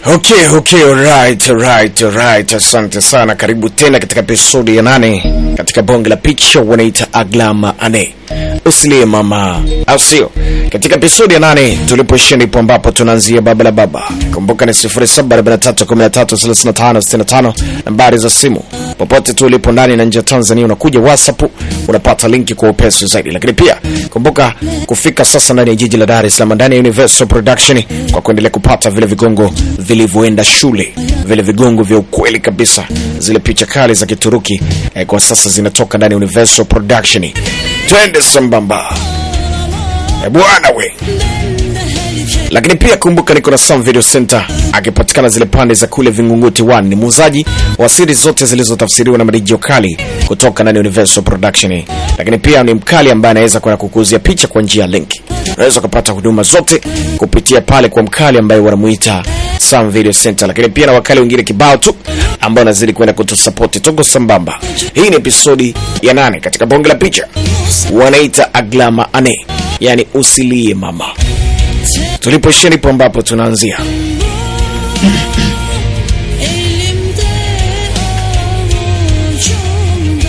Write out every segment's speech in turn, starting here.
Okay, okay, alright, alright, alright. Asante sana, karibu tena katika episodi ya nane katika bonge la picha wanaita Aglama Ane usilie mama, au sio? Katika episodi ya nane tulipoishia ndipo ambapo tunaanzia baba la baba. Kumbuka ni 0743133565 nambari za simu. Popote tu ulipo ndani na nje ya Tanzania, unakuja WhatsApp unapata linki kwa upesi zaidi, lakini pia kumbuka kufika sasa ndani ya jiji la Dar es Salaam ndani ya Universal Production kwa kuendelea kupata vile vigongo vilivyoenda shule, vile vigongo vya ukweli kabisa, zile picha kali za Kituruki eh, kwa sasa zinatoka ndani ya Universal Production. Twende sambamba eh, bwana we lakini pia kumbuka niko na Sam Video Center akipatikana zile pande za kule Vingunguti 1. Ni muuzaji wa siri zote zilizotafsiriwa na marijio kali kutoka ndani ya Universal Production, lakini pia ni mkali ambaye anaweza kwenda kukuzia picha kwa njia ya link. Unaweza kupata huduma zote kupitia pale kwa mkali ambaye wanamuita Sam Video Center, lakini pia na wakali wengine kibao tu ambao wanazidi kwenda kutusapoti. Tuko sambamba. Hii ni episodi ya nane katika bonge la picha wanaita Aglama Ane, yani usilie mama tulipoishia ndipo ambapo tunaanzia. Elimde avucumda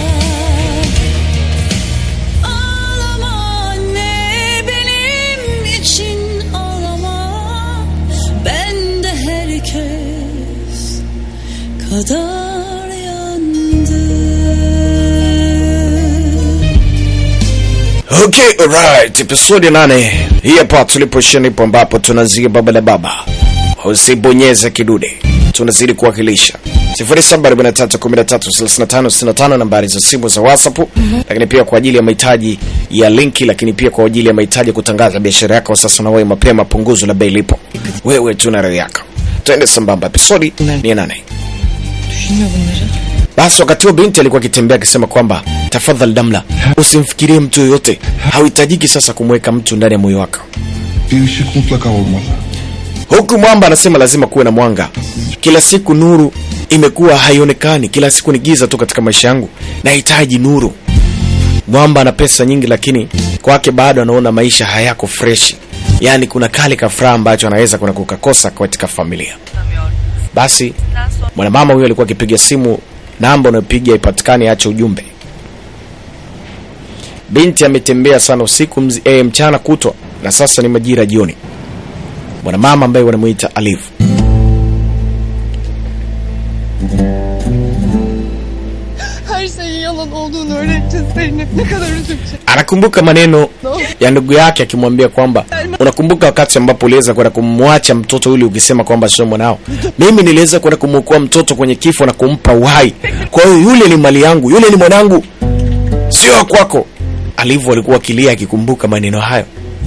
Ağlama anne benim için ağlama Ben de herkes kadar yandım Okay, alright, episodi ya nane hii hapa. Tulipoishia ndipo ambapo tunaanzia baba la baba, usibonyeze kidude, tunazidi kuwakilisha 0743133565 nambari za simu za WhatsApp, lakini pia kwa ajili ya mahitaji ya linki, lakini pia kwa ajili ya mahitaji ya kutangaza biashara yako sasa na wewe mapema, punguzo la bei lipo, wewe tuna radhi yako. Twende sambamba, episodi ni ya nane. Basi wakati huo binti alikuwa akitembea akisema kwamba tafadhali Damla, usimfikirie mtu yoyote, hauhitajiki sasa kumweka mtu ndani ya moyo wako. Bir ışık mutlaka olmalı. Huku mwamba anasema lazima kuwe na mwanga. Kila siku nuru imekuwa haionekani, kila siku ni giza tu katika maisha yangu, nahitaji nuru. Mwamba ana pesa nyingi, lakini kwake bado anaona maisha hayako freshi, yaani kuna kale kafuraha ambacho anaweza kuna kukakosa katika familia. Basi mwanamama huyo alikuwa akipiga simu, namba unayopiga ipatikane, ache ujumbe. Binti ametembea sana usiku mzi, eh, mchana kutwa na sasa ni majira jioni. Mwanamama ambaye wanamuita Aliv Her şeyin yalan olduğunu öğrenince Zeynep ne kadar üzülecek. anakumbuka maneno ya ndugu yake akimwambia kwamba unakumbuka wakati ambapo uliweza kwenda kumwacha mtoto yule ukisema kwamba sio mwanao. Mimi niliweza kwenda kumwokoa mtoto kwenye kifo na kumpa uhai. Kwa hiyo yule ni mali yangu, yule ni mwanangu, sio wa kwako. Alivu alikuwa akilia akikumbuka maneno hayo,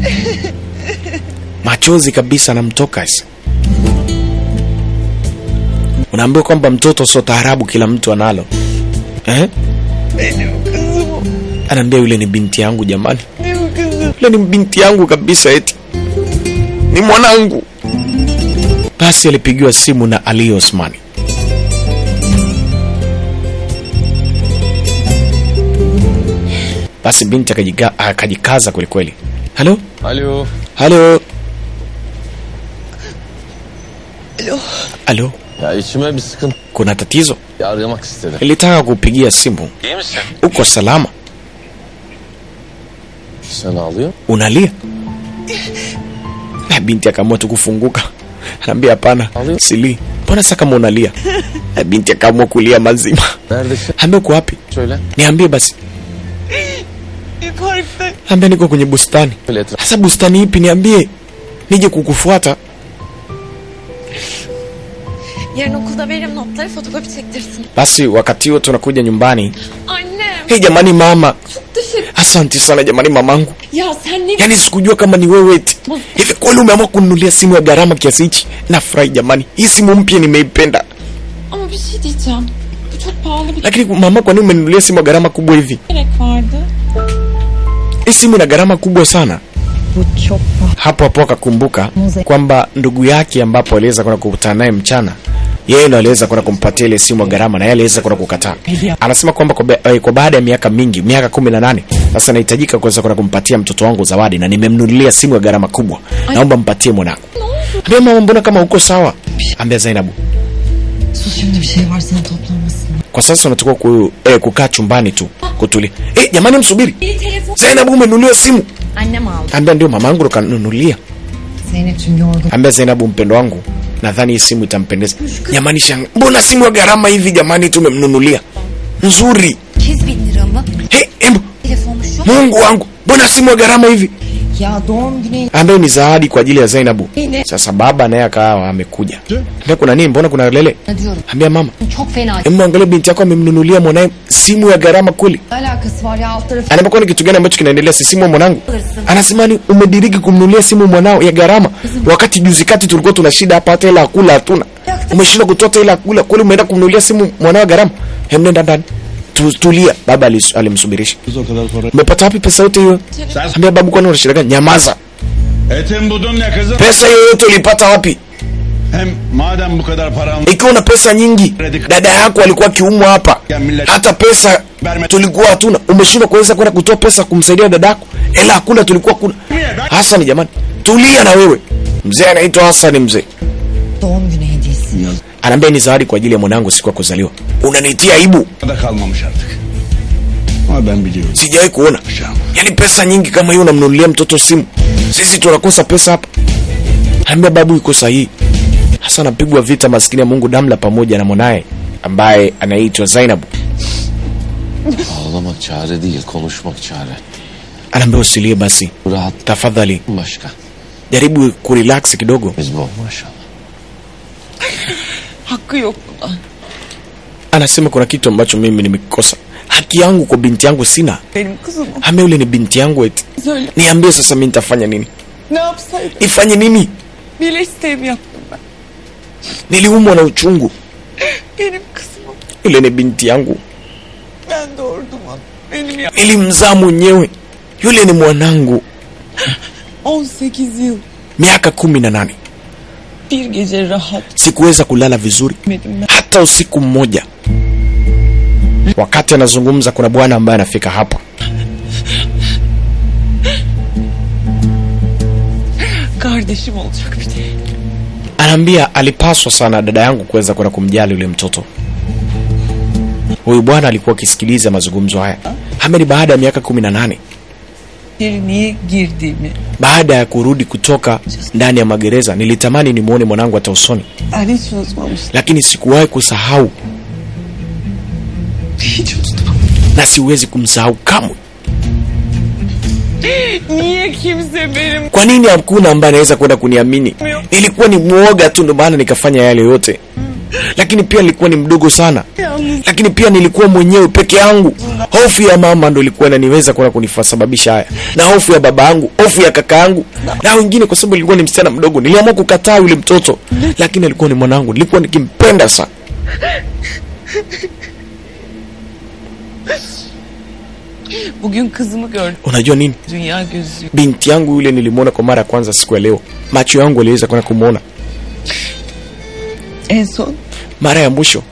machozi kabisa anamtoka. Sasa unaambiwa kwamba mtoto sio taarabu, kila mtu analo eh? Anaambia yule ni binti yangu jamani, yule ni binti yangu kabisa, eti ni mwanangu. Basi alipigiwa simu na Ali Osmani. Basi binti akajiga- akajikaza kwelikweli. Halo, Alo. halo, halo, Ya içime bir sıkıntı kuna tatizo? aramak istedim. Nilitaka kupigia simu. İyi misin? Uko salama? Sen ağlıyor. Unalia? Na binti akaamua tu kufunguka, anaambia hapana, sili. Mbona sasa kama unalia? Na binti akaamua kulia mazima. Neredesin? Ambia uko wapi? Söyle. Niambie basi. Parkta Ambia niko kwenye bustani. Böyle etraf. Sasa bustani ipi? Niambie nije kukufuata. Yarın okulda veririm notları fotokopi çektirsin. Basi wakati huo tunakuja nyumbani. Annem. Hey jamani mama, Teşekkür. asante sana jamani mamangu. Ya sen ne Yaani sikujua kama ni wewe eti. Hivi kweli umeamua kununulia simu ya gharama kiasi hichi? Nafurahi jamani. Hii simu mpya nimeipenda. Ama bir şey diyeceğim. Bu çok pahalı bir Lakini mama, kwa nini umenunulia simu ya gharama kubwa hivi? gerek vardı. Hii simu ina gharama kubwa sana. Hapo hapo akakumbuka kwamba ndugu yake ambapo aliweza kwenda kukutana naye mchana, yeye ndo aliweza kwenda kumpatia ile simu ya gharama na yeye aliweza kwenda kukataa. Anasema kwamba kwa, ba- eh, kwa baada ya miaka mingi, miaka kumi na nane sasa nahitajika kuweza kwenda kumpatia mtoto wangu zawadi na nimemnunulia simu ya gharama kubwa, naomba mpatie mwanangu. Ambia mama, mbona kama uko sawa? bir şey. ambia Zainabu Sus şimdi bir şey var sana toplanmasın. kwa sasa unatakiwa ku, eh, kukaa chumbani tu kutulia. Eh, jamani msubiri. Bir telefon. Zainabu umenunulia simu? Annem aldı. Ambia ndio mamangu ndo kanunulia. Zeynep'cim yorgun. Ambia Zainabu mpendo wangu, nadhani hii simu itampendeza. Jamani shanga, mbona simu ya gharama hivi jamani tumemnunulia? Nzuri. 200 bin lira mı? He, embu, Telefonmuş yok. Mungu wangu, mbona simu ya gharama hivi? Ya doğum günü Ambayo ni zawadi kwa ajili ya Zainabu. Yine. Sasa baba naye akawa amekuja. Ambia kuna nini? Mbona kuna lele? Ne diyorum? Ambia mama, Çok fena. hebu angalia binti yako amemnunulia mwanae simu ya gharama kweli. alakası var ya alt tarafı. Anaambia kwani kitu gani ambacho kinaendelea? Si simu ya mwanangu. Anasema ni umediriki kumnunulia simu mwanao ya gharama, wakati juzi kati tulikuwa tuna shida hapa, hata hela ya kula hatuna. Umeshindwa kutoa hata hela ya kula, kweli umeenda kumnunulia simu mwanao ya gharama? Hem, nenda ndani Tu- tulia. Baba alis- alimsubirisha. O kadar para. Umepata wapi pesa yote hiyo? Ambia babu, kwani una shida gani? Nyamaza. Etin budun ne kızım? Pesa hiyo yote ulipata wapi? Hem madem bu kadar param Ikiwa una pesa nyingi, dada yako alikuwa akiumwa hapa, hata pesa tulikuwa hatuna. Umeshindwa kuweza kwenda kutoa pesa kumsaidia dada yako, hela hakuna, tulikuwa kuna. Hasani jamani, tulia na wewe. Mzee anaitwa Hasani, mzee Doğum günü hediyesi. anaambia ni zawadi kwa ajili ya mwanangu siku ya kuzaliwa. Unanitia aibu, da kalmamış artık. Ama ben biliyorum. sijawahi kuona. Yaani pesa nyingi kama hiyo unamnunulia mtoto simu, sisi tunakosa pesa hapa. Anaambia babu yuko sahihi. Hasa anapigwa vita maskini ya Mungu Damla pamoja na mwanaye ambaye anaitwa Zainabu. Ağlamak çare değil, konuşmak çare. Anaambia usilie basi, Rahat tafadhali başka. jaribu kurelax kidogo. Biz bu maşallah. Hakkı yok buna. Anasema kuna kitu ambacho mimi nimekikosa, haki yangu kwa binti yangu sina. Benim kızım o. Ame yule ni binti yangu eti, Söyle niambie sasa mimi nitafanya nini? ne yapsaydım? Nifanye nini? Bile isteğimi yaptım ben. Niliumwa na uchungu. Benim kızım o. Yule ni binti yangu, Ben doğurdum onu. Benim ya nilimzaa mwenyewe. Yule ni mwanangu, 18 yıl miaka kumi na nane. bir gece rahat Sikuweza kulala vizuri etmedim ben. hata usiku mmoja. Wakati anazungumza, kuna bwana ambaye anafika hapa. Kardeşim olacak bir de. Anaambia alipaswa sana dada yangu kuweza kwenda kumjali yule mtoto. Huyu bwana alikuwa akisikiliza mazungumzo haya. Hameni, baada ya miaka kumi na nane Bir niye girdiğimi baada ya kurudi kutoka ndani ya magereza, nilitamani nimwone mwanangu hata usoni, ben hiç unutmamıştım. lakini sikuwahi kusahau Hiç unutmam. na siwezi kumsahau kamwe. Niye kimse benim Kwa nini hakuna ambaye anaweza kwenda kuniamini? Nilikuwa ni mwoga tu, ndio maana nikafanya yale yote, lakini pia nilikuwa ni mdogo sana, yalnız lakini pia nilikuwa mwenyewe peke yangu. Hofu ya mama ndo ilikuwa inaniweza kwenda kunifasababisha haya, na hofu ya baba yangu, hofu ya kaka yangu na wengine, kwa sababu nilikuwa ni msichana mdogo. Niliamua kukataa yule mtoto, lakini alikuwa ni mwanangu, nilikuwa nikimpenda sana. bugün kızımı gördüm. Unajua nini, Dünya gözü. binti yangu yule nilimwona kwa mara ya kwanza siku ya leo, macho yangu aliweza kwenda kumwona En son mara ya mwisho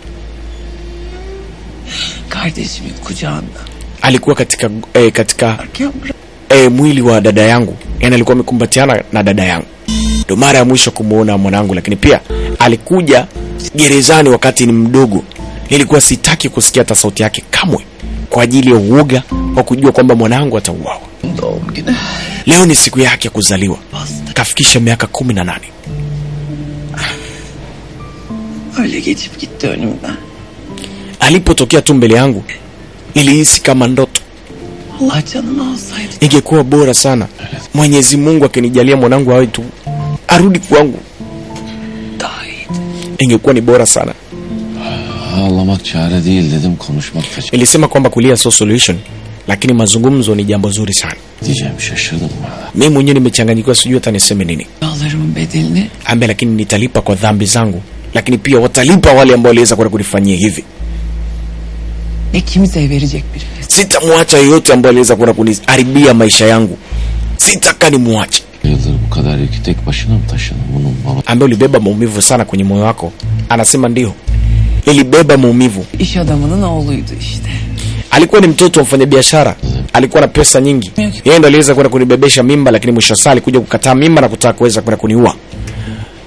kardeşimin kucağında. alikuwa katika eh, katika Erken bırak. e, mwili wa dada yangu yani alikuwa amekumbatiana na dada yangu ndo mara ya mwisho kumwona mwanangu lakini pia alikuja gerezani wakati ni mdogo nilikuwa sitaki kusikia hata sauti yake kamwe kwa ajili ya uoga wa kujua kwamba mwanangu atauawa Doğum günü. leo ni siku yake ya kuzaliwa kafikisha miaka kumi na nane Öyle geçip gitti önümden. alipotokea tu mbele yangu nilihisi kama ndoto Allah canını alsaydı. ingekuwa bora sana mwenyezi mungu akinijalia mwanangu awe tu arudi kwangu Daha iyiydi. ingekuwa ni bora sana Ağlamak çare değil dedim, konuşmak da çare nilisema kwamba kulia sio solution lakini mazungumzo ni jambo zuri sana diyeceğim şaşırdım valla. mi mwenyewe nimechanganyikiwa sijui hata niseme nini Yağlarımın bedelini ambe lakini nitalipa kwa dhambi zangu lakini pia watalipa wale ambao waliweza kwenda kunifanyia hivi ne kimseye verecek biri. sitamwacha yeyote ambao aliweza kwenda kuniharibia maisha yangu sitaka nimwache Yıldır bu kadar yükü tek başına mı taşıdın? Bunun baba ambaye ulibeba maumivu sana kwenye moyo wako anasema ndio nilibeba maumivu İş adamının oğluydu işte. alikuwa ni mtoto wa mfanyabiashara alikuwa na pesa nyingi yeye ndo aliweza kwenda kunibebesha mimba lakini mwisho wa saa alikuja kukataa mimba na kutaka kuweza kwenda kuniua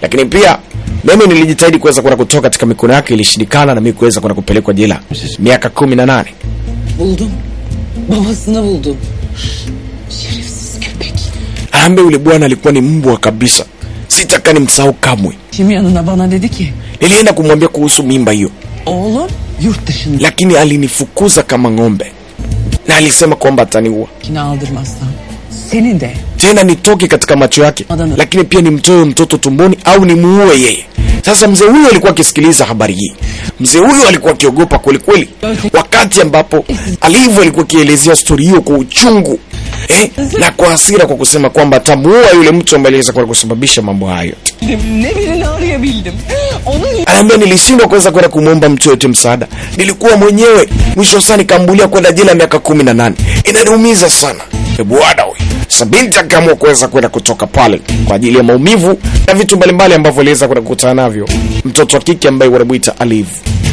lakini pia mimi nilijitahidi kuweza kwenda kutoka katika mikono yake, ilishindikana na mimi kuweza kwenda kupelekwa jela miaka kumi na nane. Buldum. Babasını buldum. Şerefsiz köpek. Ambe yule bwana alikuwa ni mbwa kabisa, sitaka nimsahau kamwe. Kim yanına bana dedi ki Nilienda kumwambia kuhusu mimba hiyo, oğlum yurt dışındakini lakini alinifukuza kama ng'ombe na alisema kwamba ataniua aldırmazsan senin de tena nitoke katika macho yake, Adana. lakini pia nimtoe mtoto tumboni au nimuue yeye. Sasa mzee huyu alikuwa akisikiliza habari hii, mzee huyu alikuwa akiogopa kwelikweli, wakati ambapo Alivu alikuwa akielezea stori hiyo kwa uchungu eh, na kwa hasira, kwa kusema kwamba atamuua yule mtu ambaye aliweza kwa kusababisha mambo hayo. ne birini arayabildim. Onun Anaambia nilishindwa kuweza kwenda kumwomba mtu yote msaada, nilikuwa mwenyewe. Mwisho saa nikambulia kwenda jela miaka kumi na nane. Inaniumiza sana. E bwana we, Sabinti akaamua kuweza kwenda kutoka pale kwa ajili ya maumivu na vitu mbalimbali ambavyo aliweza kwenda kukutana navyo mtoto wa kike ambaye wanamuita Alive.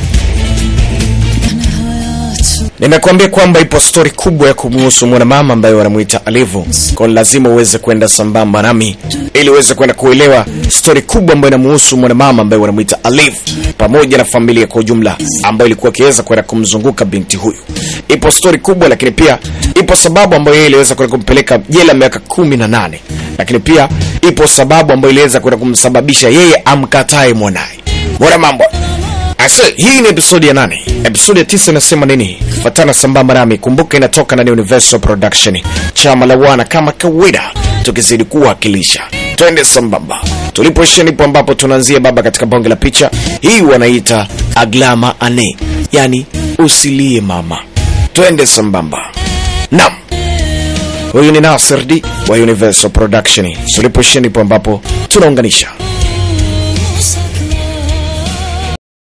Nimekuambia kwamba ipo stori kubwa ya kumuhusu mwanamama ambaye wanamuita Alivu, kwa lazima uweze kwenda sambamba nami ili uweze kwenda kuelewa stori kubwa ambayo inamuhusu mwanamama ambaye wanamuita Alivu pamoja na familia kwa ujumla ambayo ilikuwa ikiweza kwenda kumzunguka binti huyu. Ipo stori kubwa, lakini pia ipo sababu ambayo yeye iliweza kwenda kumpeleka jela miaka kumi na nane, lakini pia ipo sababu ambayo iliweza kwenda kumsababisha yeye amkatae mwanaye. Mbona mambo Ase, hii ni episodi ya nane. Episodi ya tisa inasema nini? Fatana sambamba nami, kumbuka inatoka ndani ya Universal Production, chama la wana kama kawaida, tukizidi kuwakilisha. Twende sambamba, tulipoishia nipo ambapo tunaanzia baba katika bonge la picha hii, wanaita aglama ane, yani usilie mama. Twende sambamba. Naam, huyu ni Nasir D wa Universal Production. Tulipoishia nipo ambapo tunaunganisha